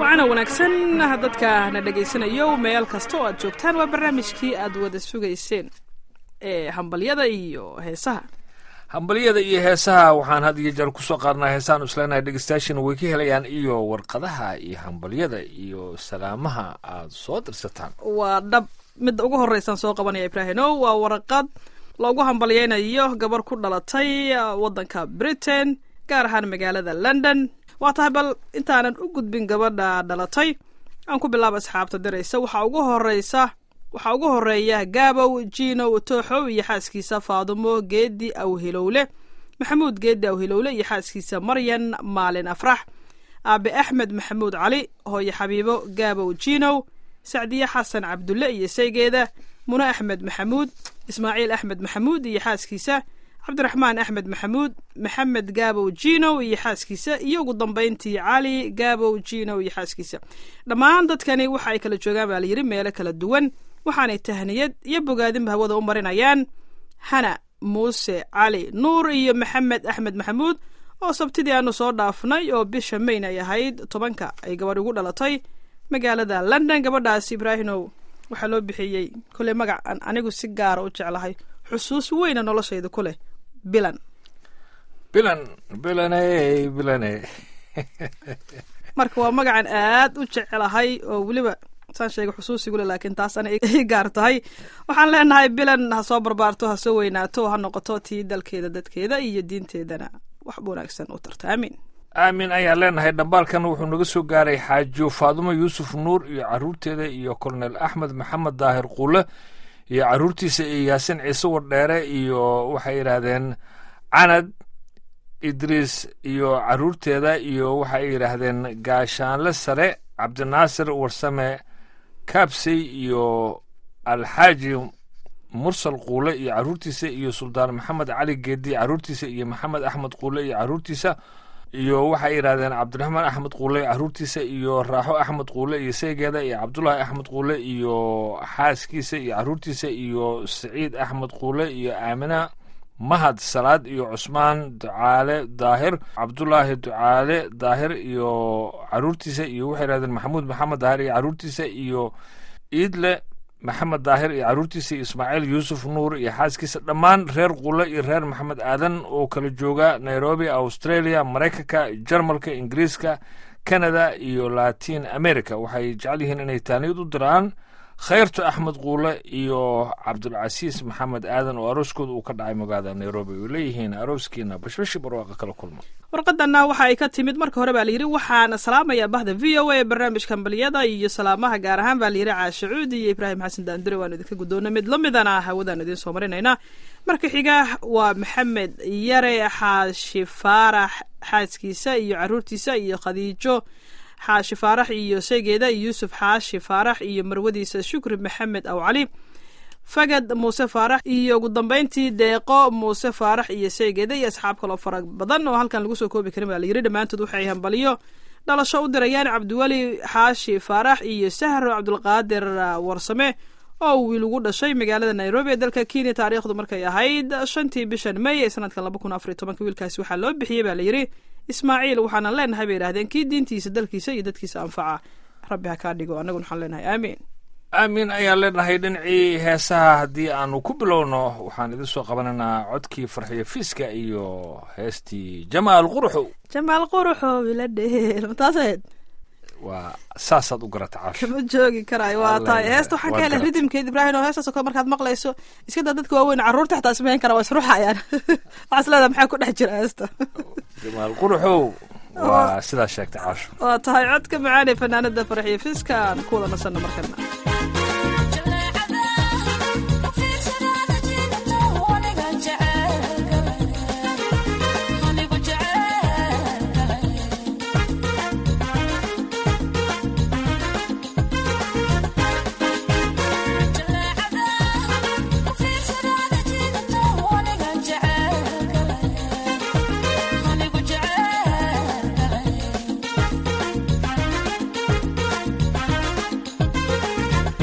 wacana wanaagsan dadka na dhegaysanayo meel kasta oo aad joogtaan waa barnaamijkii aad wada sugayseen ee hambalyada iyo heesaha hambalyada iyo heesaha waxaan had iyo jeer kusoo qaadnaa heesaan isleenahay dhegeystayaashina way ka helayaan iyo warqadaha iyo hambalyada iyo salaamaha aad soo dirsataan waa dhab midda ugu horeysaan soo qabanaya ibraahino waa waraqad loogu hambalyeynayo gabar ku dhalatay waddanka britain gaar ahaan magaalada london waa tahay bal intaanan u gudbin gabadha dhalatay aan ku bilaaba asxaabta diraysa waxaa ugu horeysa waxaa ugu horeeya gaabow jiinow tooxow iyo xaaskiisa faadumo geedi awhilowle maxamuud geedi awhilowle iyo xaaskiisa maryan maalin afrax aabe axmed maxamuud cali hooye xabiibo gaabow jiinow sacdiye xasan cabdulle iyo saygeeda mune axmed maxamuud ismaaciil axmed maxamuud iyo xaaskiisa cabdiraxmaan axmed maxamuud maxamed gaabow jiinow iyo xaaskiisa iyo ugu dambayntii cali gaabow jiinow iyo xaaskiisa dhammaan dadkani waxa ay kala joogaan baa layidhi meelo kala duwan waxaanay tahniyad iyo bogaadinba hawada u marinayaan hana muuse cali nuur iyo maxamed axmed maxamuud oo sabtidii aanu soo dhaafnay oo bisha mayn ay ahayd tobanka ay gabadh ugu dhalatay magaalada london gabadhaas ibraahimow waxaa loo bixiyey koley magac aan anigu si gaara u jeclahay xusuus weyna noloshayda ku leh bilan bilan bilane bilane marka waa magacan aad u jecelahay oo weliba saan sheegay xusuusigule laakiin taas ana i gaar tahay waxaan leenahay bilan ha soo barbaarto ha soo weynaato ha noqoto tii dalkeeda dadkeeda iyo diinteedana wax wanaagsan u tarta aamiin aamin ayaan leenahay dhambaalkan wuxuu naga soo gaaray xaajo faadumo yuusuf nuur iyo caruurteeda iyo kolonel axmed maxamed daahir quule iyo caruurtiisa iyo yaasin ciise wardheere iyo waxay yidhaahdeen canad idriis iyo caruurteeda iyo waxay yidhaahdeen gaashaanle sare cabdinaasir warsame kaabsey iyo alxaaji mursal quule iyo caruurtiisa iyo suldaan maxamed cali geedi caruurtiisa iyo maxamed axmed quule iyo caruurtiisa iyo waxay yidhahdeen cabdiraxmaan axmed quule caruurtiisa iyo raaxo axmed quule iyo saygeeda iyo cabdulaahi axmed quule iyo xaaskiisa iyo caruurtiisa iyo saciid axmed quule iyo aamina mahad salaad iyo cusmaan ducaale daahir cabdulaahi ducaale daahir iyo caruurtiisa iyo waxay yidhahdeen maxamuud maxamed daahir iyo caruurtiisa iyo iidle maxamed daahir iyo caruurtiisa iyo ismaaciil yuusuf nuur iyo xaaskiisa dhammaan reer quule iyo reer maxamed aadan oo kala jooga nairobi australia maraykanka jarmalka ingiriiska canada iyo latin america waxay jecel yihiin inay taaniyad u diraan khayrto axmed quule iyo cabdulcasiis maxamed aadan oo arooskooda uu ka dhacay magaalada nairobi ay leeyihiin arooskiina bashbashi barwaaqa kala kulma warqadana waxa ay ka timid marka hore baa layidhi waxaana salaamaya bahda v o a ee barnaamijka hambaliyada iyo salaamaha gaar ahaan baa layidhi caashacuud iyo ibraahim xasan daandire waanu idinka guddoona mid la midana hawadaan idiin soo marinayna marka xiga waa maxamed yare xaashi faarax xaaskiisa iyo caruurtiisa iyo khadiijo xaashi faarax iyo saygeeda yuusuf xaashi faarax iyo marwadiisa shukri maxamed aw cali fagad muuse faarax iyo ugu dambeyntii deeqo muuse faarax iyo saygeeda iyo asxaab kaloo fara badan oo halkan lagu soo koobi karin baa layidhi dhammaantood waxay hambaliyo dhalasho u dirayaan cabdiweli xaashi faarax iyo sahro cabdulqaadir warsame oo wiil ugu dhashay magaalada nairobi ee dalka kenya taariikhdu markay ahayd shantii bishan may ee sanadkan laba kun afariy tobanka wiilkaasi waxaa loo bixiyey baa layidhi ismaaciil waxaanan leenahay bay yidhahdeen kii diintiisa dalkiisa iyo dadkiisa anfaca rabbi ha kaa dhigo annaguna waxaan leenahay aamiin aamin ayaan leenahay dhinacii heesaha haddii aanu ku bilowno waxaan idin soo qabanaynaa codkii farxiyo fiiska iyo heestii jamaal quruxow jamaal quruxow ila dheel mataas ahayd waa saasaad u garata caasho kama joogi karaayo waa tahay heesta waxaan ka helay ridimkeed ibraahim oo heestaasoo kale markaad maqlayso iska daa dadka waaweyn carruurta xataa samayn kara waa isruxayaan waxaas leedaha maxaa ku dhex jira heesta jamaal quruxow waa sidaas sheegtay caasho waa tahay codka macaan ee fanaanada farxiyo fiiska aan ku wada nasanno markana Yeah.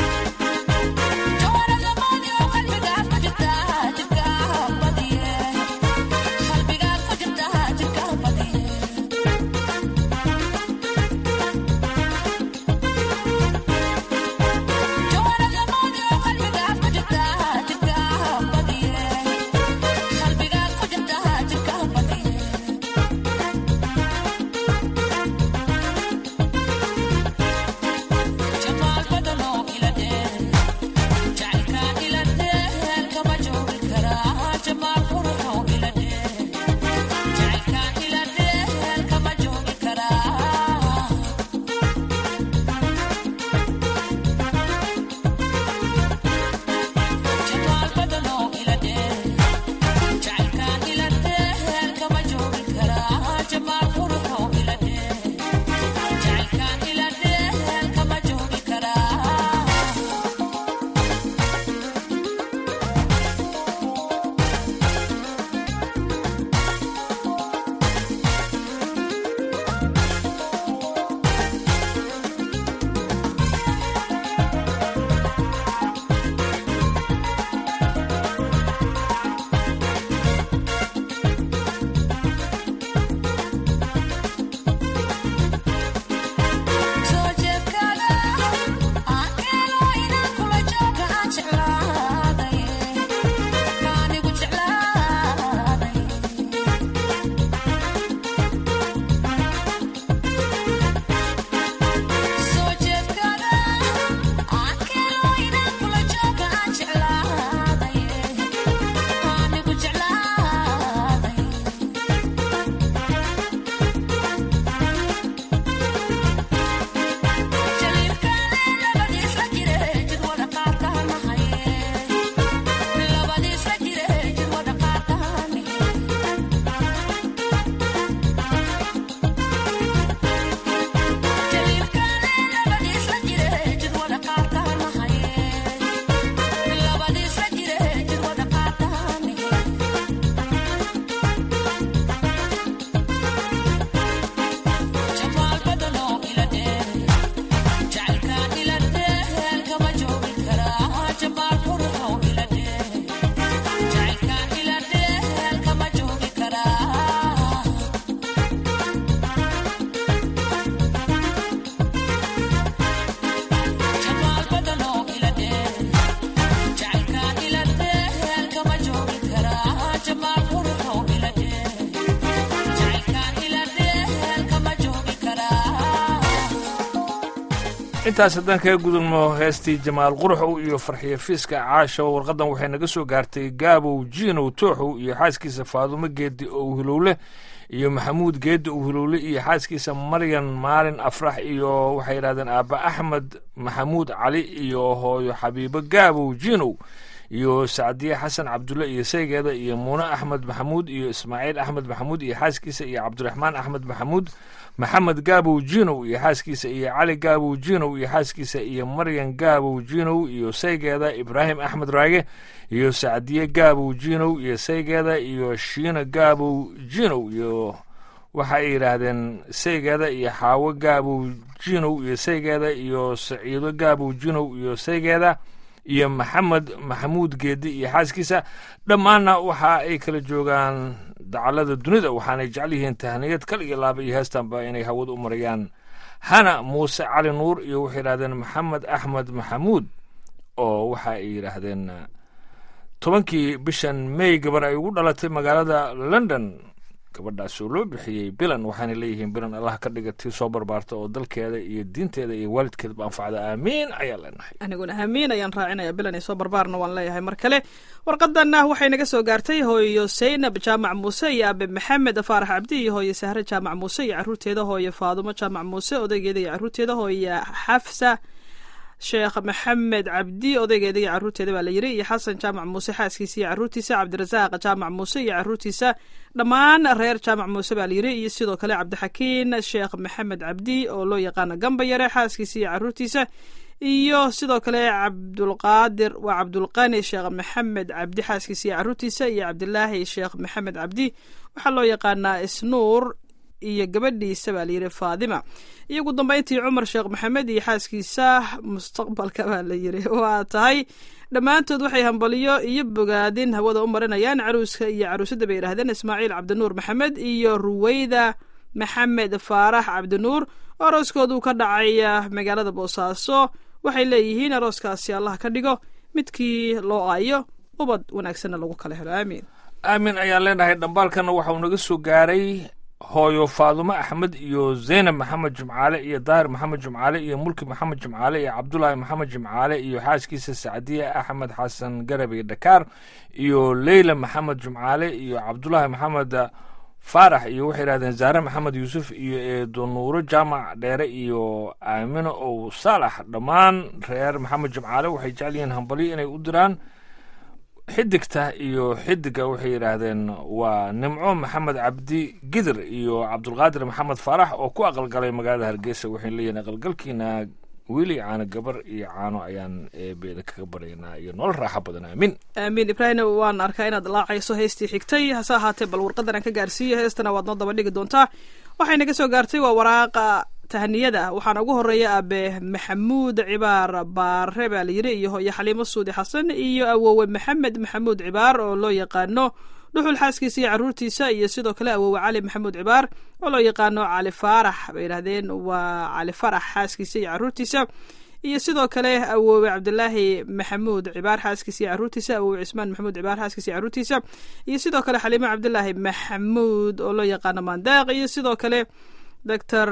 intaas haddaan kaga gudubno heestii jamaal quruxow iyo farxiyo fiiska caasho warqaddan waxay naga soo gaartay gaabow jiinow tooxow iyo xaaskiisa faadumo geedi ow hilowle iyo maxamuud geedi ow hilowle iyo xaaskiisa maryan maalin afrax iyo waxay yidhahdeen aabba axmed maxamuud cali iyo hooyo xabiibo gaabow jiinow iyo sacdiye xasan cabdulle iyo saygeeda iyo muune axmed maxamuud iyo ismaaciil axmed maxamuud iyo xaaskiisa iyo cabdiraxmaan axmed maxamuud maxamed gaabow jinow iyo xaaskiisa iyo cali gaabow jinow iyo xaaskiisa iyo maryan gaabow jinow iyo saygeeda ibraahim axmed raage iyo sacdiye gaabow jinow iyo saygeeda iyo shiina gaabow jinow iyo waxa ay yidhaahdeen saygeeda iyo xaawo gaabow jinow iyo saygeeda iyo saciido gaabow jinow iyo saygeeda iyo maxamed maxamuud geedi iyo xaaskiisa dhammaanna waxa ay kala joogaan dacalada dunida waxaanay jecel yihiin tahniyad kal iyo laaba iyo heestanba inay hawad u marayaan hana muuse cali nuur iyo waxay yidhahdeen maxamed axmed maxamuud oo waxa ay yidhaahdeen tobankii bishan may gabar ay ugu dhalatay magaalada london gabadhaas oo loo bixiyey bilan waxaana leeyihiin bilan allah ka dhiga tii soo barbaarta oo dalkeeda iyo diinteeda iyo waalidkeedaba anfacda aamiin ayaa leenahay aniguna aamiin ayaan raacinaya bilan iyo soo barbaarna waan leeyahay mar kale warqadanna waxay naga soo gaartay hooyo saynab jaamac muuse iyo aabe maxamed faarax cabdi iyo hooyo sahre jaamac muuse iyo caruurteeda hooyo faadumo jaamac muuse odaygeeda iyo caruurteeda hooyo xafsa sheekh maxamed cabdi odaygeeda iyo caruurteeda baa la yiri iyo xasan jaamac muuse xaaskiisa iyo caruurtiisa cabdirasaaq jaamac muuse iyo caruurtiisa dhammaan reer jaamac muuse baa la yiri iyo sidoo kale cabdixakiin sheekh maxamed cabdi oo loo yaqaano gamba yare xaaskiisa iyo caruurtiisa iyo sidoo kale cabdulqaadir waa cabdulqani sheekh maxamed cabdi xaaskiisa iyo caruurtiisa iyo cabdilaahi sheekh maxamed cabdi waxaa loo yaqaanaa isnuur iyo gabadhiisa baa layidhi faadima iyo ugu dambeyntii cumar sheekh maxamed iyo xaaskiisa mustaqbalka baa la yidhi waa tahay dhammaantood waxay hambaliyo iyo bogaadin hawada u marinayaan caruuska iyo caruusadda bay yidhahdeen ismaaciil cabdinuur maxamed iyo ruweyda maxamed faarax cabdinuur oo arooskoodu ka dhacay magaalada boosaaso waxay leeyihiin arooskaasi allah ka dhigo midkii loo aayo ubad wanaagsanna lagu kala helo aamiin aamin ayaan leenahay dhambaalkana waxauu naga soo gaaray hooyo faadumo axmed iyo zaynab maxamed jimcaale iyo daahir maxamed jimcaale iyo mulki maxamed jimcaale iyo cabdulaahi maxamed jimcaale iyo xaaskiisa sacdiye axmed xasan garabey dhakaar iyo leyla maxamed jimcaale iyo cabdulaahi maxamed faarax iyo waxay yidhahdeen zaare maxamed yuusuf iyo eedo nuuro jaamac dheere iyo aamino ow saalax dhammaan reer maxamed jimcaale waxay jecel yihiin hambalyo inay u diraan xidigta iyo xidiga waxay yidhaahdeen waa nimco maxamed cabdi gidir iyo cabdulqaadir maxamed faarax oo ku aqalgalay magaalada hargeysa waxay leeyihin aqalgalkiina wiili caano gabar iyo caano ayaan eebeeda kaga baryaynaa iyo nolol raaxo badan aamin aamiin ibraahim waan arkaa inaad laacayso heestii xigtay hase ahaatee bal warqadan aan ka gaarsiiyo heestana waad noo daba dhigi doontaa waxay naga soo gaartay waa waraaqa tahaniyada waxaana ugu horeeya aabe maxamuud cibaar baare baa layidhi iyo hooyo xaliimo suudi xasan iyo awowe maxamed maxamuud cibaar oo loo yaqaano dhuxul xaaskiisa iyo caruurtiisa iyo sidoo kale awowe cali maxamuud cibaar oo loo yaqaano cali faarax bay yidhahdeen waa cali farax xaaskiisa iyo caruurtiisa iyo sidoo kale awowe cabdilaahi maxamuud cibaar xaaskiisa iyo caruurtiisa awowe cismaan maxamuud cibaar xaaskiisa iyo caruurtiisa iyo sidoo kale xaliimo cabdilaahi maxamuud oo loo yaqaano mandaaq iyo sidoo kale doctor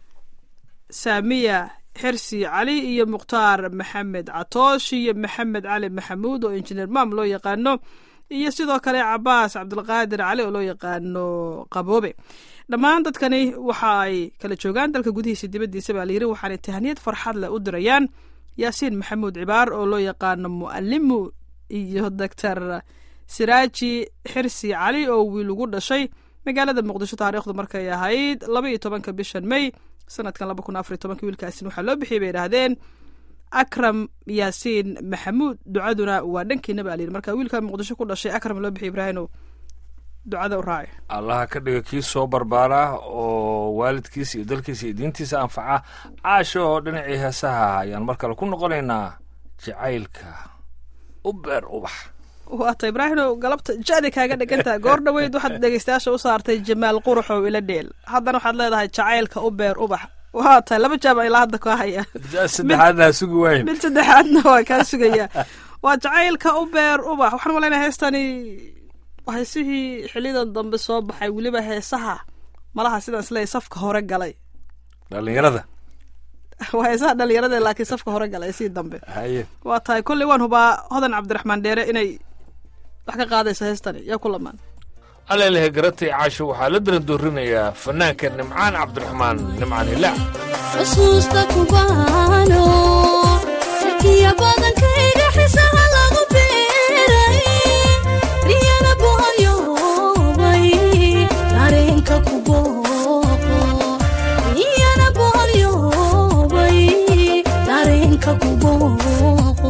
saamiya xirsi cali iyo mukhtaar maxamed catoosh iyo maxamed cali maxamuud oo injineer maam loo yaqaano iyo sidoo kale cabaas cabdulqaadir cali oo loo yaqaano qaboobe dhammaan dadkani waxa ay kala joogaan dalka gudihiisa dibaddiisa baa layidhi waxaanay tahaniyad farxad leh u dirayaan yaasiin maxamuud cibaar oo loo yaqaano mu'alimu iyo doctor siraaji xirsi cali oo wiil ugu dhashay magaalada muqdisho taariikhdu markay ahayd laba iyo tobanka bishan may sanadkan laba kun afariy tobanka wiilkaasin waxaa loo bixiyay bay yidhaahdeen akram yaasiin maxamuud ducaduna waa dhankiina baa layidhi marka wiilka muqdisho ku dhashay akram loo bixiyay ibraahino ducada u raaci allaha ka dhiga kii soo barbaara oo waalidkiisa iyo dalkiisa iyo diintiisa anfaca caasho oo dhinacii heesaha ayaan mar kale ku noqonaynaa jacaylka u beer ubax waata ibraahino galabta jadi kaaga dhigantaha goor dhaweyd waxaad dhegeystayaasha u saartay jamaal quruxow ila dheel haddana waxaad leedahay jacaylka u beer ubax waa tahay laba jaama ilaa hadda kaa haya saddexaadna sugi waayn mid saddexaadna waa kaa sugaya waa jacaylka u beer ubax waxaan malaynaya heestani heesihii xilidan dambe soo baxay weliba heesaha malaha sidaan isleeyahy safka hore galay dhalinyarada waa heesaha dhalinyarada laakiin safka hore galay sii dambe haye waa tahay kolley waan hubaa hodan cabdiraxmaan dheere inay wax ka qaadayso heestani yaa ku lamaan alalehe garatay caasho waxaa la darandoorinayaa fanaanka nimcaan cabdiraxmaan nimcaan hilaac xusuusta kubaano sirkiya badankayga xisaha lagu beeray riyana boholyoobay dareenka ku booqo riyana boholyoobay dareenka ku booqo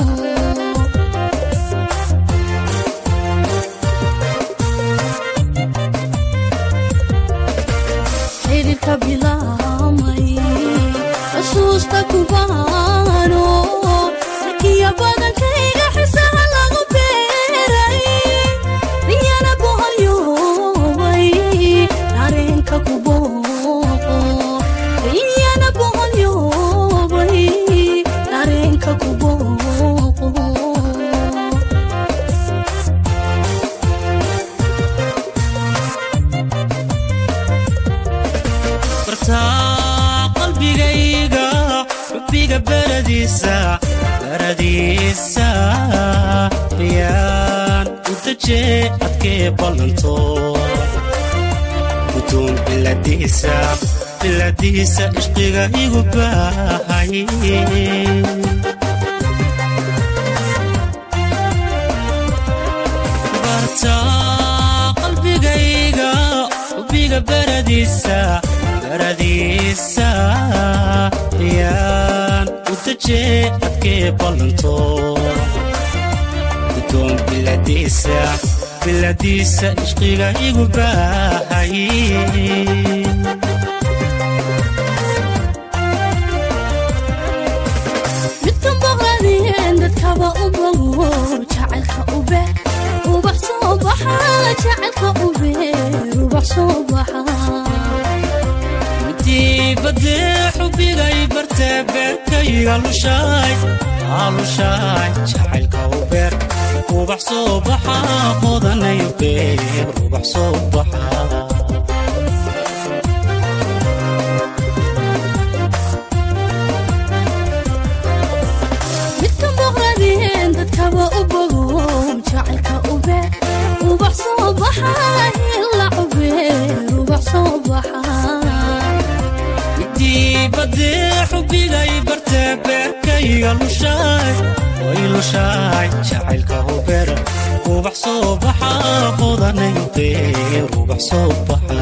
xidhiirka bilaamay xusuusta kubaano sarkiya badankayga xisaha lagu beeray riyana boholyoobay dareenka ku booqo riyana boholyoobay dareenka ku booqo bartaa qalbigayga xubbiga baradiisa baradiisa riyaan u dajee adkee ballanto gudoon biladiisa biladiisa ishqiga igu baahay bartaa qalbigayga xubbiga baradiisa baradiisa riyaan u dajee adkee ballanto gudoon biladiisa biladiisa ishqiga igu baahay midkan boqladeen dadkaba u bogo jacaylka u beer ubax soo baxa jacaylka u beer ubax soo baxa midii badee xubbigay bartee beerkayga lushaay aalushaay jacaylka u beer ubax soo baxa qodanayo beer ubax soo baxa midkan boqladeen dadkaba u bogo jacaylka u beer ubax soo baxa hila u beer ubax soo baxa midii badee xubbigay bartee beerkayga lushaay way lushaay jacaylka u beer ubax soo baxa qodanayo beer ubax soo baxa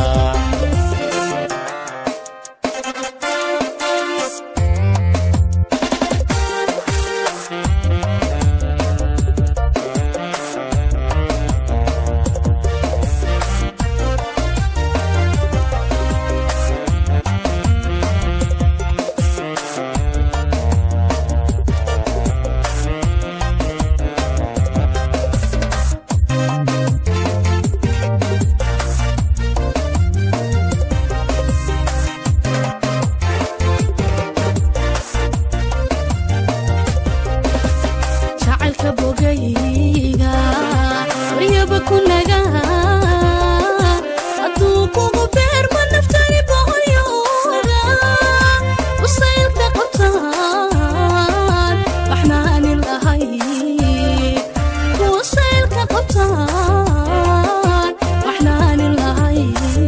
jacaylka bogayga waryaba ku naga hadduu kugu beerma naftani boqolyooga usaylka qabtaan waxnaanin lahay usaylka qabtaan waxnaanin lahay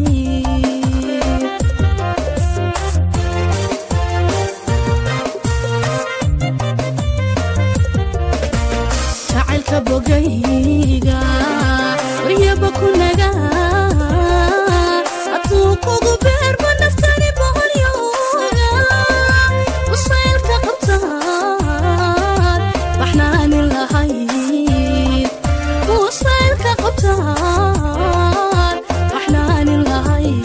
jacaylka bogayga waryaba ku naga hadduu kugu beerma naftani boqolyooga usaylka qabtaan waxnaanin lahayd usaylka qabtaan waxnaanin lahayd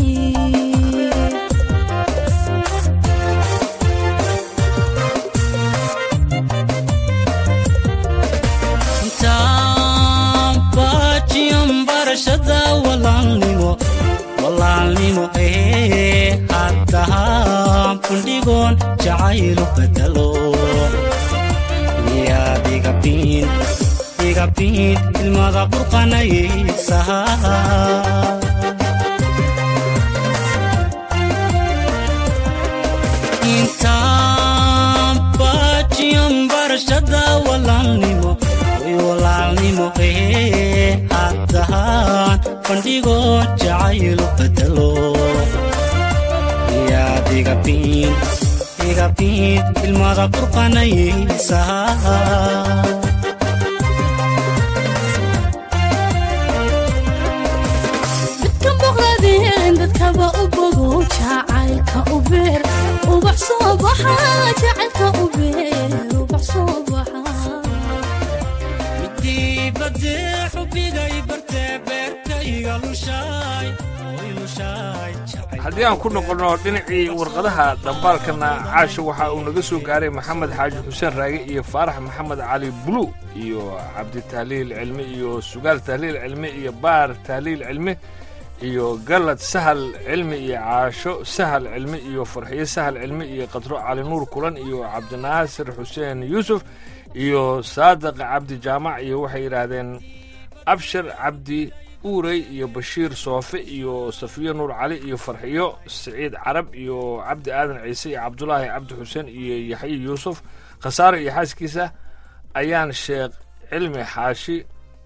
intaan baajiyan barashada walaalnimo walaalnimo ee haddahaan fundhigoon jacaylu bedelo miyaad igabiin igabiin ilmada burqanaysaha intaan baajiyan barashada walaalnimo way walaalnimo ee haddaan bandhigo jacaylu bedelo yaad igabiin igabiin ilmada burqanaysaa dadka boqladeen dadkaba u bogo jacaylka u beer ubax soo baxa jacaylka u beer ubax soo baxa midii badee xubigay bartee beerkayga lushaay oy lushaay jacayl haddii aan ku noqonno dhinacii warqadaha dhambaalkana caasha waxa uu naga soo gaaray maxamed xaaji xuseen raage iyo faarax maxamed cali bulu iyo cabdi tahliil cilmi iyo sugaal tahliil cilmi iyo baar tahliil cilmi iyo galad sahal cilmi iyo caasho sahal cilmi iyo farxiyo sahal cilmi iyo qadro cali nuur kulan iyo cabdinaasir xuseen yuusuf iyo saadiq cabdi jaamac iyo waxay yidhaahdeen abshir cabdi uurey iyo bashiir soofe iyo safiyo nuur cali iyo farxiyo siciid carab iyo cabdi aadan ciise iyo cabdulaahi cabdi xuseen iyo yaxye yuusuf khasaare iyo xaaskiisa ayaan sheekh cilmi xaashi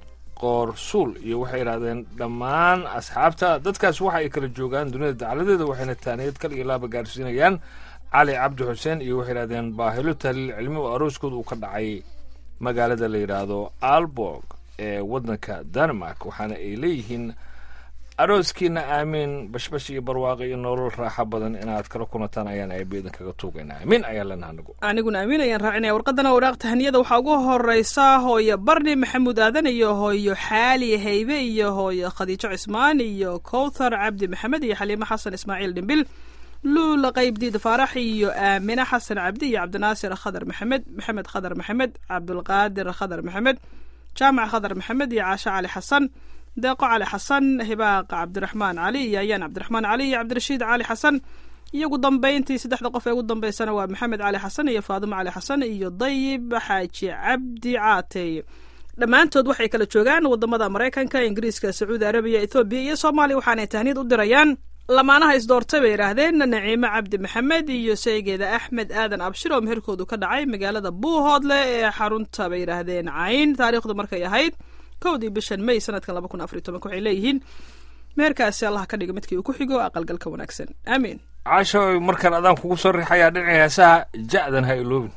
qoorsuul iyo waxay yidhahdeen dhammaan asxaabta dadkaas waxa ay kala joogaan dunida dacaladeeda waxayna taaniyad kal iyo laaba gaarsiinayaan cali cabdi xuseen iyo waxay yidhahdeen baahilo tahliil cilmi oo arooskooda uu ka dhacay magaalada la yidhaahdo alborg ee waddanka denmark waxaana ay leeyihiin arooskiina aamiin bashbash iyo barwaaqo iyo nolol raaxo badan inaad kala kunataan ayaan eebeedan kaga tuugaynaa amiin ayaan leenaha anigu aniguna amiin ayaan raacinaya warqadana waraaq tahaniyada waxaa ugu horeysa hooyo barni maxamuud aadan iyo hooyo xaali haybe iyo hooyo khadiijo cismaan iyo kowthar cabdi maxamed iyo xaliimo xasan ismaaciil dhimbil luula qaybdiid faarax iyo aamine xasan cabdi iyo cabdinaasir khadar maxamed maxamed khadar maxamed cabdulqaadir khadar maxamed jaamac khadar maxamed iyo caashe cali xasan deeqo cali xasan hibaaq cabdiraxmaan cali iyo ayaan cabdiraxmaan cali iyo cabdirashiid cali xasan iyo ugu dambeyntii saddexda qof ee ugu dambeysana waa maxamed cali xasan iyo faadimo cali xasan iyo dayib xaaji cabdi caatey dhammaantood waxay kala joogaan wadamada maraykanka ingiriiska sacuudi arabiya ethoobiya iyo soomaaliya waxaanay tahniyad u dirayaan lamaanaha isdoortay bay yidhaahdeen naciime cabdi maxamed iyo saygeeda axmed aadan abshir oo meherkoodu ka dhacay magaalada buuhoodle ee xarunta bay yidhaahdeen cayn taariikhdu markay ahayd kowdii bishan may sanadkan laba kun afariy tobanka waxay leeyihiin meherkaasi allah ka dhiga midkii uu ku xigo aqalgalka wanaagsan aamiin caasho markaan adaan kugu soo riixayaa dhinacii heesaha ja'dan ha iloobin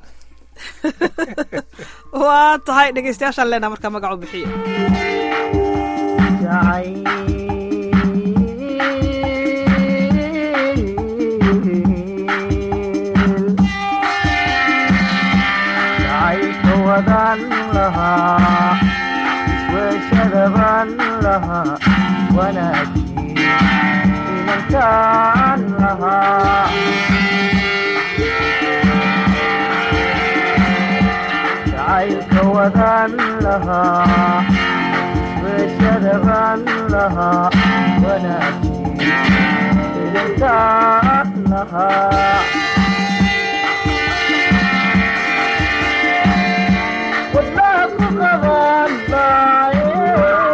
waa tahay dhegeystayaashaan leenaha markaa magacu bixiya jacayka wadan lahaa weeshadaban lahaa wanaagii inankaan lahaa jacayka wadan lahaa weeshadaban lahaa wanaagii inankaan lahaa wadnaha ku qaban maaye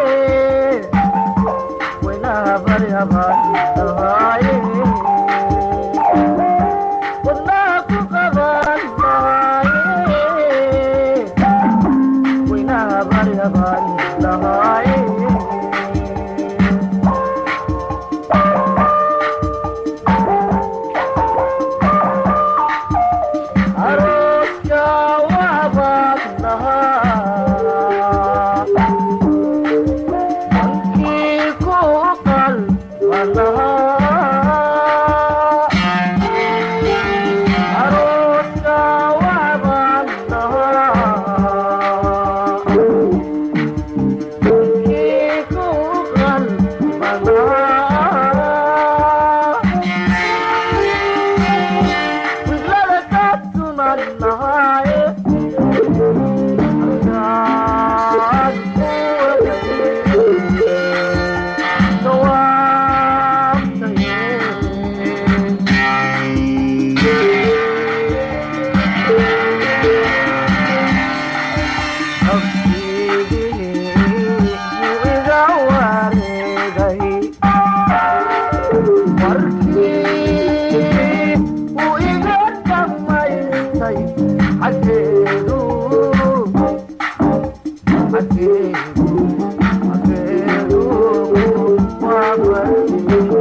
weynaha baryaban lahaaye wadnaha ku qaban maaye weynaha baryaban lahaaye arooska waxbaad lahaa mankii ku qalba lahaa arooska waxbaad lahaa mankii ku qalba lahaa wiglada ka tuman lahaaye halkaad ku wadaye jawaabtaye nafsiigii wuu iga wareegay markii uu iga xaggeedu xaggeedu xaggeedu waa bartay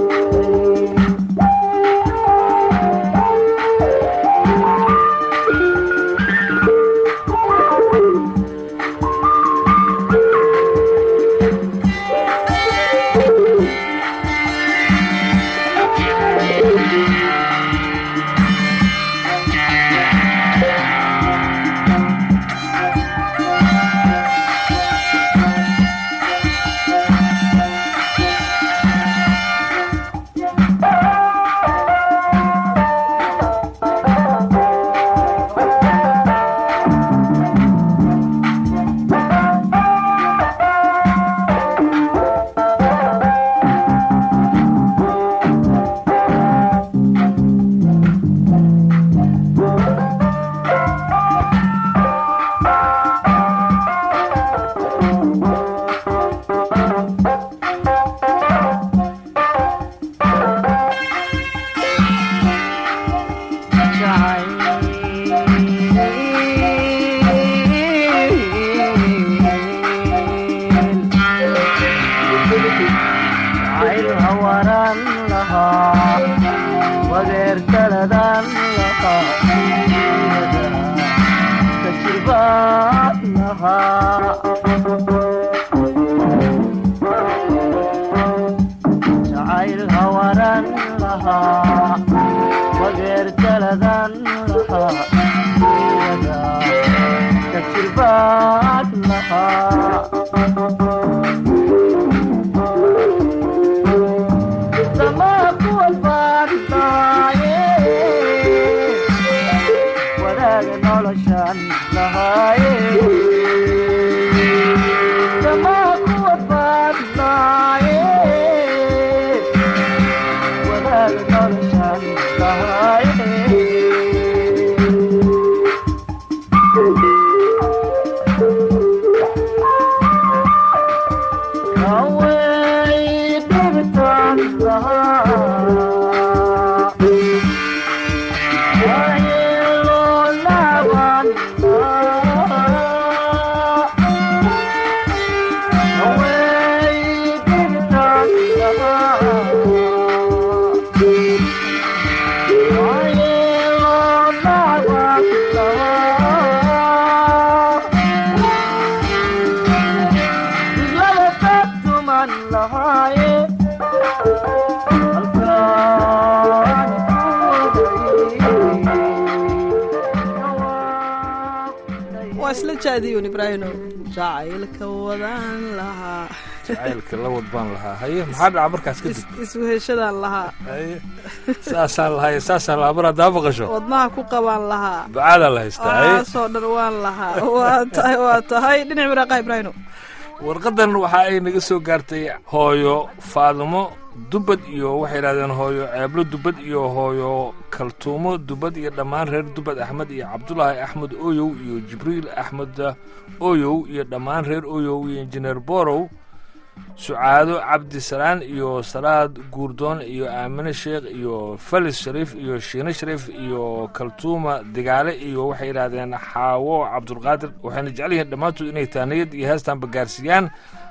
jacayl hawaran lahaa wadeer kaladan lahaa kajirbaad lahaa jacayl hawaran lahaa wadeer kaladan lahaa kajirbaad lahaa wadaaga noloshan lahaaye samaa kuwa baadnaaye wadaaga noloshan lahaaye away dhibitaan lahaa waa isla jaadiyun ibraahino jacaylka wadaan lahaa jacaylka la wad baan lahaa haye maxaa dhaca markaas kadib is- isweheshadaan lahaa haye saasaan lahaye saasaan lahaa mar haddaa maqasho wadnaha ku qabaan lahaa bacaadaa la haystaa haye aasoo dhan waan lahaa waa tahay waa tahay dhinac waraaqaha ibraahino warqadan waxa ay naga soo gaartay hooyo faadimo dubad iyo waxay yidhahdeen hooyo ceeblo dubad iyo hooyo kaltuumo dubad iyo dhammaan reer dubad axmed iyo cabdulaahi axmed oyow iyo jibriil axmed oyow iyo dhammaan reer oyow iyo injineer borow sucaado cabdi salaan iyo salaad guurdoon iyo aamine sheekh iyo felis shariif iyo shiine shariif iyo kaltuuma digaale iyo waxay yidhaahdeen xaawo cabdulqaadir waxayna jecel yihiin dhammaantood inay taaniyad iyo heestaanba gaarsiiyaan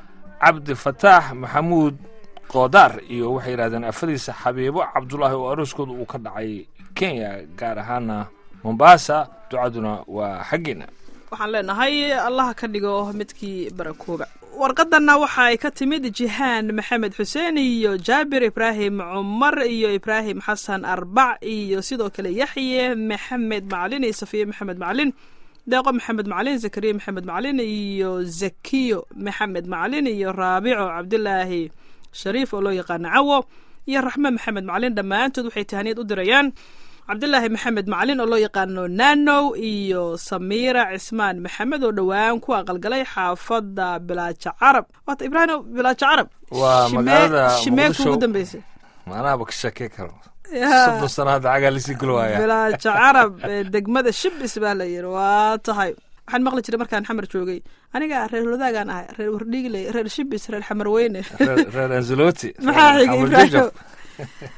cabdi fataax maxamuud qoodaar iyo waxay yidhahdeen afadiisa xabiibo cabdulaahi oo arooskooda uu ka dhacay kenya gaar ahaana mombasa ducaduna waa xaggeena waxaan leenahay allaha ka dhigo midkii barakooba warqadanna waxa ay ka timid jihaan maxamed xuseen iyo jaabir ibraahim cumar iyo ibraahim xasan arbac iyo sidoo kale yaxye maxamed macalin iyo safiye maxamed macalin deeqo maxamed macalin zakariya maxamed macalin iyo zakiyo maxamed macalin iyo raabico cabdilaahi shariif oo loo yaqaano cawo iyo raxme maxamed macalin dhammaantood waxay tahaniyad u dirayaan cabdilaahi maxamed macalin oo loo yaqaano nanow iyo samiira cismaan maxamed oo dhowaan ku aqalgalay xaafadda bilaaja carab waata ibraahim bilaaja carab Waa Shimee- magaalada shimeeka Muqdisho. ugu dambeysay maanaaba ka shakee karo Yaa. soddon sano hadda cagaa lisii gulwaaya bilaaja carab ee degmada shibis baa la yidhi waa tahay waxaan maqli jiray markaan xamar joogay aniga reer wadaagaan ahay reer wardhiigle reer shibis reer xamarweyne reer reer anzuloti maxaa xigay Xamar ibraahim Jajab.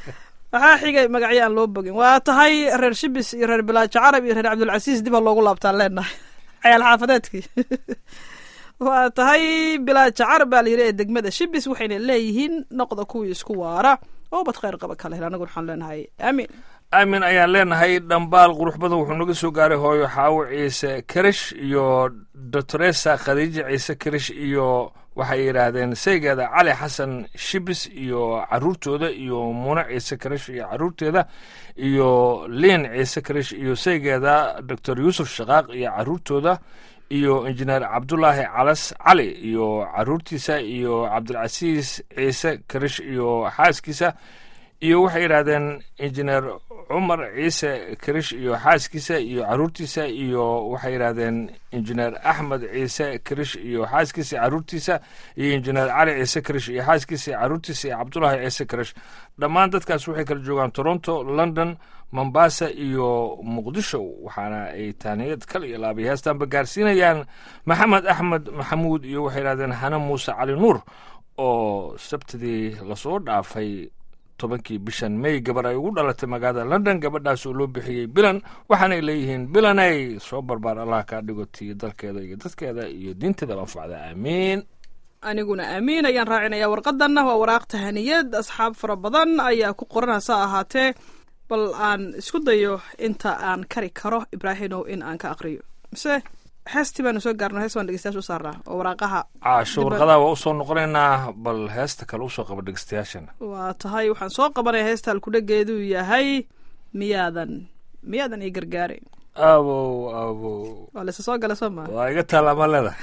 waxaa xigay magacyo aan loo bogin waa tahay reer shibis iyo reer bilaajo carab iyo reer cabdulcasiis dib ha loogu laabtaan leenahay cayaal xaafadeedkii waa tahay bilaajo carab baa la yidhi ee degmada shibis waxayna leeyihiin noqda kuwii isku waara oo bad khayr qaba kale hel anagu waxaan leenahay aamin aamin ayaan leenahay dhambaal qurux badan wuxuu naga soo gaaray hooyo xaawo ciise karish iyo doctoresa khadiija ciise karish iyo waxay yidhaahdeen saygeeda cali xasan shibis iyo caruurtooda iyo muune ciise karish iyo caruurteeda iyo liin ciise karish iyo saygeeda doctor yuusuf shaqaaq iyo caruurtooda iyo injineer cabdulaahi calas cali iyo caruurtiisa iyo cabdilcasiis ciise karish iyo xaaskiisa iyo waxay yidhaahdeen injineer cumar ciise karish iyo xaaskiisa iyo caruurtiisa iyo waxay yidhaahdeen injineer axmed ciise karish iyo xaaskiisa iyo caruurtiisa iyo injineer cali ciise karish iyo xaaskiisa iyo caruurtiisa iyo cabdulaahi ciise karish dhammaan dadkaas waxay kala joogaan toronto london mombasa iyo muqdisho waxaana ay taaniyad kal iyo laabay heestaanba gaarsiinayaan maxamed axmed maxamuud iyo waxay yidhahdeen hane muuse cali nuur oo sabtidii lasoo dhaafay tobankii bishan may gabar ay ugu dhalatay magaalada london gabadhaas oo loo bixiyey bilan waxaanay leeyihiin bilanay soo barbaar allah kaa dhigo tii dalkeeda iyo dadkeeda iyo diinteeda anfacda aamiin aniguna aamiin ayaan raacinaya warqadanna waa waraaq tahaniyad asxaab fara badan ayaa ku qoran hase ahaatee bal aan isku dayo inta aan kari karo ibraahimow in aan ka aqriyo mise heestii baanu soo gaarno hees baan dhegeystayaasha u saarnaa oo waraaqaha caasho warqadaa waa usoo noqonaynaa bal heesta kale usoo qaba dhegeystayaashana waa tahay waxaan soo qabanaya heesta alkudhageedu yahay miyaadan miyaadan ii gargaarayn abow abow waa laysa soo gala soo maa waa iga taalaama leeda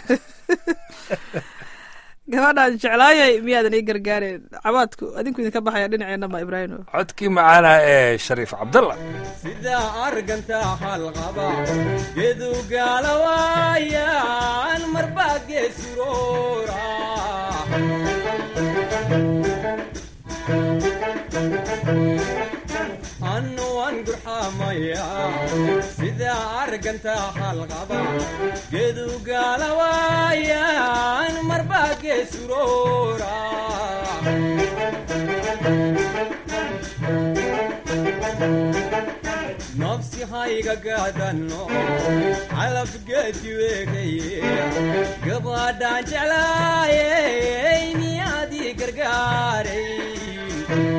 gabadhaan jeclaayay miyaadan ii gargaarayn cabaadku adinku idinka baxaya dhinaceena ma ibraahimo codkii macaana ee shariif cabdalla sidaa arganta halqaba gedu gaalawaayan marbaa geesuroora annu waan gurxamaya sidaa arganta halqaba gedu gaalawaayan marbaa geesuroora nafsi hayga gaadanno calafgeedki weegaye gabadhaan jeclaayey miyaadii gargaaray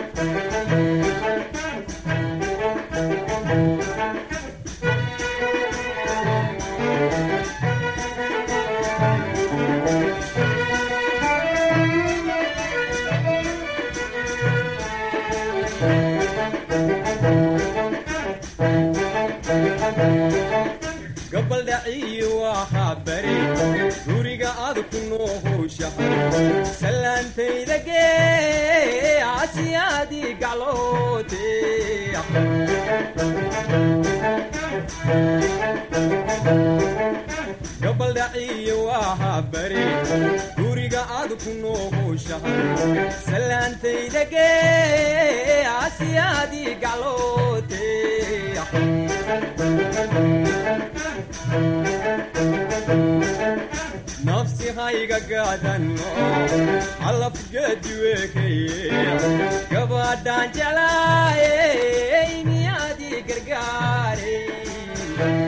gabaldhaciyi waxaa bari guriga aad ku noohowshahay salaantayda gee asiyaadii gacloote gabaldhaciyi waxaa bari guriga aad ku noohowshahay salaantayda gee asiyaadii gacloote nafsi hayga gaadanno calafgeedi weekaye gabadhaan jeclaayey miyaadii gargaaray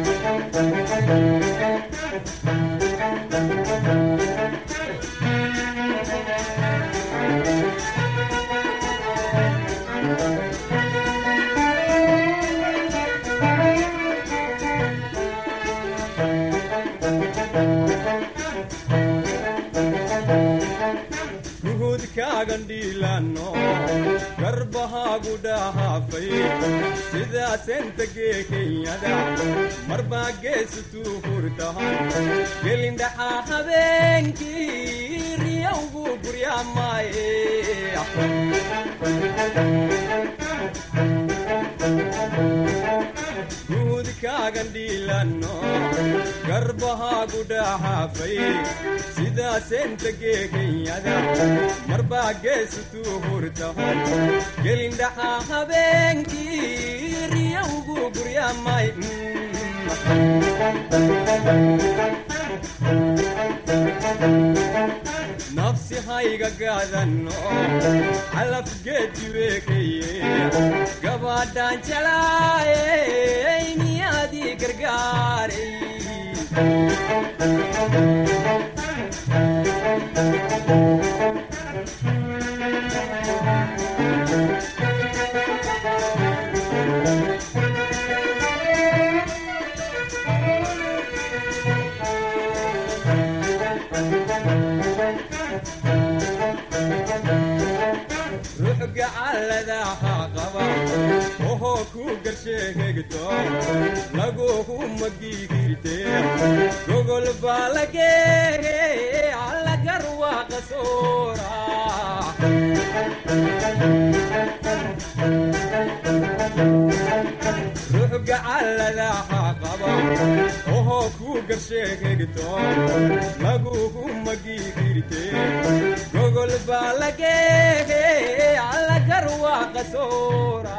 ruhudkaagan dhiilanno garbahaagu dhahaafay sidaasenta gee kenyada marbaa geesutuu hurtahan gelindhaxaa habeenkii riyowgu guryaamaaye ruhudkaagan dhiilanno garbahaagu dhahaafay sidaasenta gee kenyada marbaa geesutuu hurtahan gelindhaxaa habeenkii riyowgu guryaamay nafsi hayga gaadanno calafgeedi weekaye gabadhaan jalaayey niyaadii gargaaray ruux gacalladaha qaba ohoo ku garsheegegto laguhu magigirte gogol baa lageere allagar waa qasoora ruux gacalladaha qaba ohoo ku garsheegegto laguhu magigirte gogol baa lageere allagar waa qasoora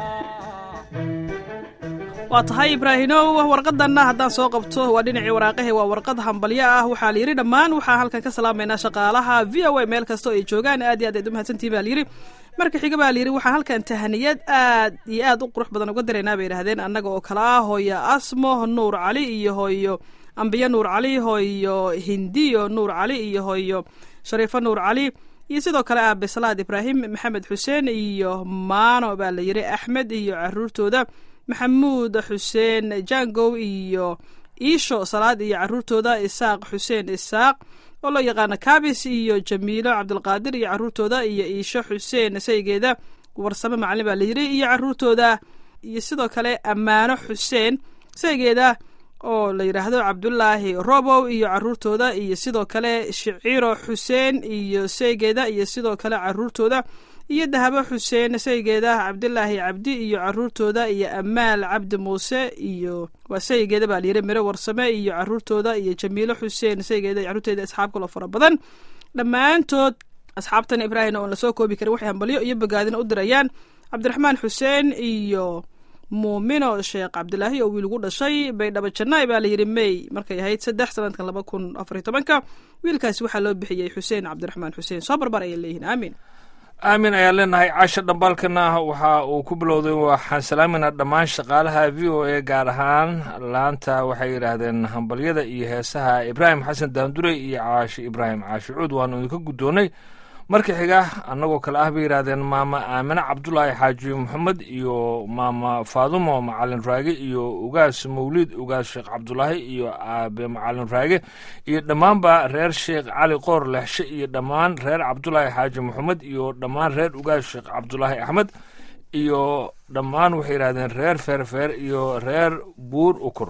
waa tahay ibraahinow warqadanna haddaan soo qabto waa dhinacii waraaqahe waa warqad hambalyo ah waxaa la yidhi dhammaan waxaa halkan ka salaamaynaa shaqaalaha v o a meel kastoo ay joogaan aad iyo aad aad u mahadsantihin baa layidhi marka xiga baa layidhi waxaan halkan tahaniyad aad iyo aad u qurux badan uga diraynaa bay yidhahdeen annaga oo kale ah hooyo asmo nuur cali iyo hooyo ambiyo nuur cali hooyo hindiyo nuur cali iyo hooyo shariifo nuur cali iyo sidoo kale aabe salaad ibraahim maxamed xuseen iyo maano baa la yidhi axmed iyo caruurtooda maxamuud xuseen jangow iyo iisho salaad iyo caruurtooda isaaq xuseen isaaq oo loo yaqaano kabis iyo jamiilo cabdulqaadir iyo caruurtooda iyo iisho xuseen saygeeda warsame macalin baa la yidhi iyo caruurtooda iyo sidoo kale ammaano xuseen saygeeda oo la yidhaahdo cabdulaahi robow iyo caruurtooda iyo sidoo kale shiciro xuseen iyo saygeeda iyo sidoo kale caruurtooda iyo dahabo xuseen saygeeda cabdilaahi cabdi iyo caruurtooda iyo amaal cabdi muuse iyo waa saygeeda baa layidhi miro warsame iyo caruurtooda iyo jamiilo xuseen saygeeda iyo caruurteeda asxaab kaloo fara badan dhammaantood asxaabtan ibraahim oon lasoo koobi karin waxay hambalyo iyo bogaadina u dirayaan cabdiraxmaan xuseen iyo muumino sheekh cabdilaahi oo wiil ugu dhashay baydhabo jannaay baa layidhi may markay ahayd saddex sanadkan laba kun afariy tobanka wiilkaasi waxaa loo bixiyey xuseen cabdiraxmaan xuseen soo barbar ayay leeyihiin aamin aamin ayaan leenahay caasha dhambaalkana waxa uu ku bilowday waxaan salaamayna dhammaan shaqaalaha v o a gaar ahaan laanta waxay yidhaahdeen hambalyada iyo heesaha ibraahim xasan daandurey iyo caashi ibraahim caashi cuud waanu idinka guddoonnay marka xiga annagoo kale ah bay yidhaahdeen maama aamine cabdulaahi xaaji maxamed iyo maama faadumo macalin raage iyo ugaas mawliid ugaas sheekh cabdulaahi iyo aabe macalin raage iyo dhammaanba reer sheekh cali qoor lexshe iyo dhammaan reer cabdulaahi xaaji maxamed iyo dhammaan reer ugaas sheekh cabdulaahi axmed iyo dhammaan waxay yidhahdeen reer feerfeer iyo reer buur ukur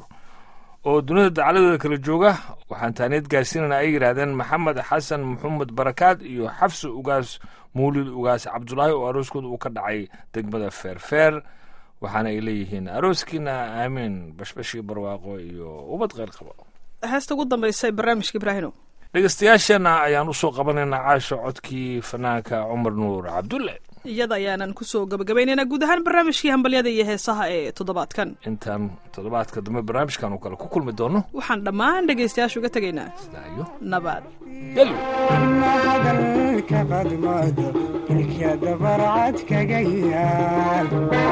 oo dunida dacaladeeda kala jooga waxaan taaniyad gaarsiinana ay yidhaahdeen maxamed xasan maxamed barakaad iyo xafsi ugaas mawlid ugaas cabdulaahi oo arooskooda uu ka dhacay degmada feerfeer waxaana ay leeyihiin arooskiina aamiin bashbash iyo barwaaqo iyo ubad kheyr qabo heesta ugu dambaysa ee barnaamijka ibraahino dhegeystayaasheenna ayaan usoo qabanaynaa caasha codkii fanaanka cumar nuur cabdulle iyada ayaanan kusoo gabagabaynaynaa guud ahaan barnaamijkii hambalyada iyo heesaha ee toddobaadkan intaan toddobaadka dambe barnaamijkan oo kale ku kulmi doono waxaan dhammaan dhegaystayaasha uga tegaynaa sidaa iyo nabad yalo hadalka qadmado ilka dabarcad kaga yaal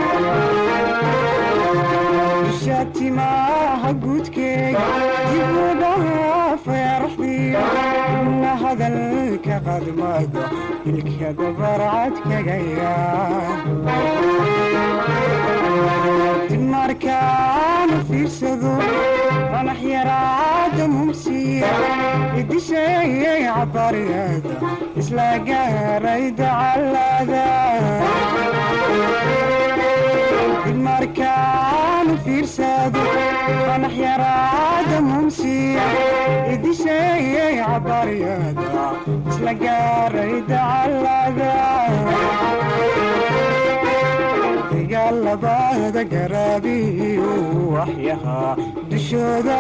dusha timaaha guudkeega dib u dhaafay arxdiyo ibna hadalka qadmado ilka dabarcad kaga yaal dib markaanu fiirsado qanax yaraada mumsiya idisheeyay cabariyada isla gaaray dacalada dib markaanu fiirsado qanax yaraada mumsiya idisheeyay cabariyada isla gaaray dacalada dagaalabada garaabiyu waxyahaa dushooda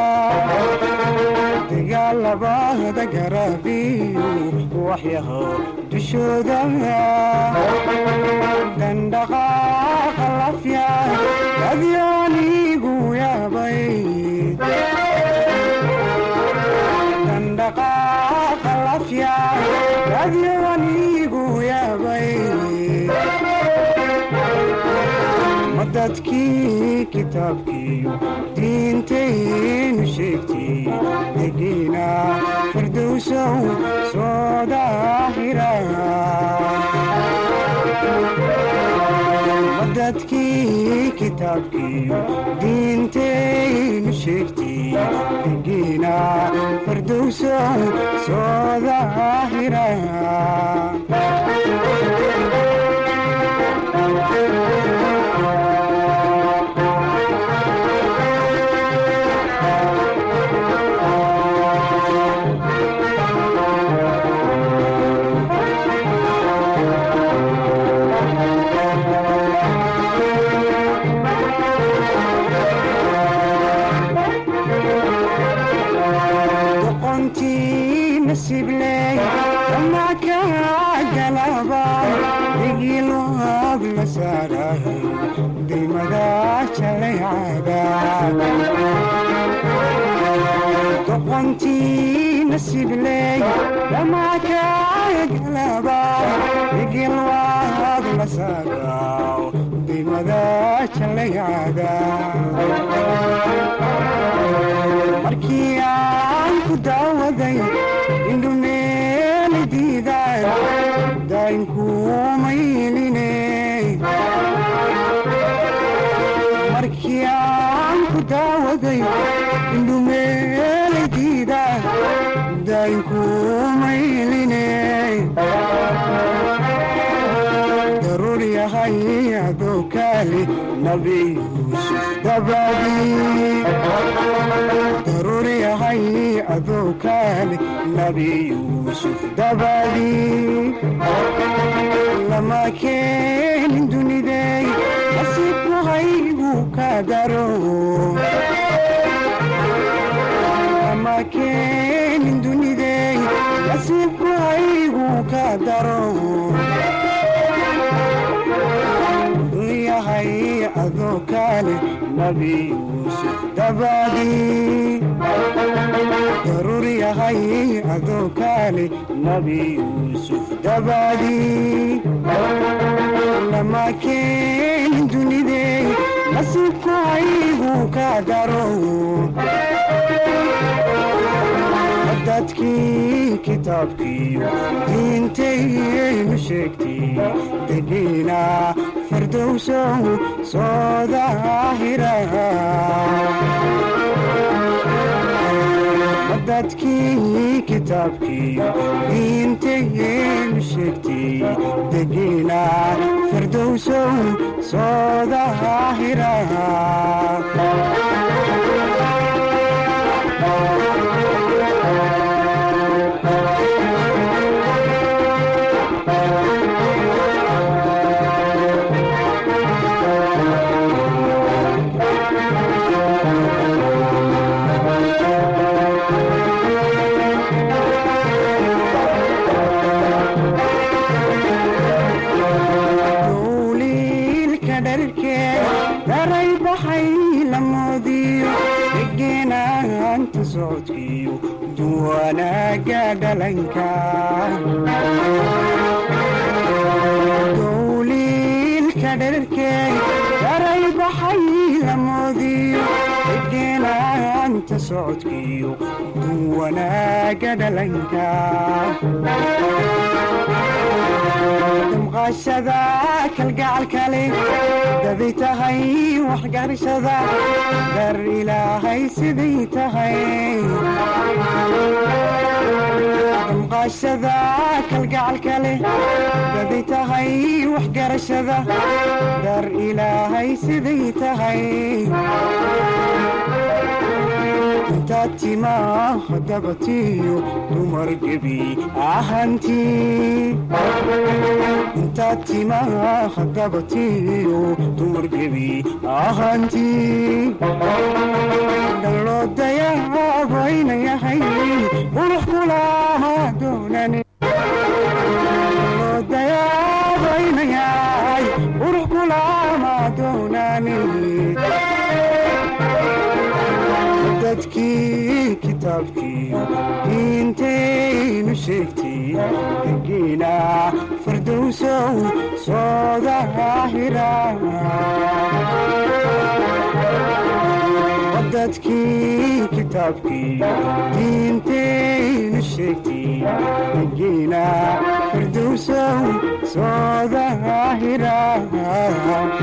dagaalabada garaabiyu waxyahaa dushooda dandhaqaaqa lafya adyaanigu yaabay dandhaqaaqa lafya dadkii kitaabkiiyo diintaynu sheegtay degiina firdowsow soo daahira dadkii kitaabkiiyo diintaynu sheegtay degiina firdowsow soo daahira doqontii nasiibley ama ka galaba digiilwaab la saaray dimada jalaycada doqontii nasiibley ama ka galaba digiilwaab la saaray dimada jalaycada markii aan ku daawaday indhumeeli diidaan daynkuumayline markii aan ku daawaday indhumeeli diidaan daynkuumayline daruur yahay adoo kaali nabi yuusuf dabadii daruur yahay adoo kaali nabi yuusuf dabadii lama keenin dunidey nasiibku haygu ka daro lama keenin dunidey nasiibku haygu ka daro yahay adoo kaale nabi yuusuf dabadii daruur yahay adoo kaale nabi yuusuf dabadii lama keenin dunidey nasiibku haygu ka daro dadkii kitaabkiiyo diintaynu sheegtay degiina firdowsow soo daahira dadkii kitaabkiiyo diintaynu sheegtay degiina firdowsow soo daahira dowliilka dharkee daray baxay la moodiyo degeenaanta socodkiyo duwanaaga dhalanka dowliilka dharkee daray baxay la moodiyo degeenaanta socodkiyo duwanaaga dhalanka damqaashada kalgacalkale daday tahay waxgarashada dar ilaahay siday tahay damqaashada kalgacalkale daday tahay waxgarashada dar ilaahay siday tahay intaad timaa dabatiyo dumar gebi ahantii intaad timaa dabatiyo dumar gebi ahantii dalloo dayaabayna yahay qurux kulaha doonani dalloo dayaabayna yahay qurux kulama doonani dadkii kitaabkii diintaynu sheegtay degiina firdowsow soo daahira dadkii kitaabkii diintaynu sheegtay degiina firdowsow soo daahira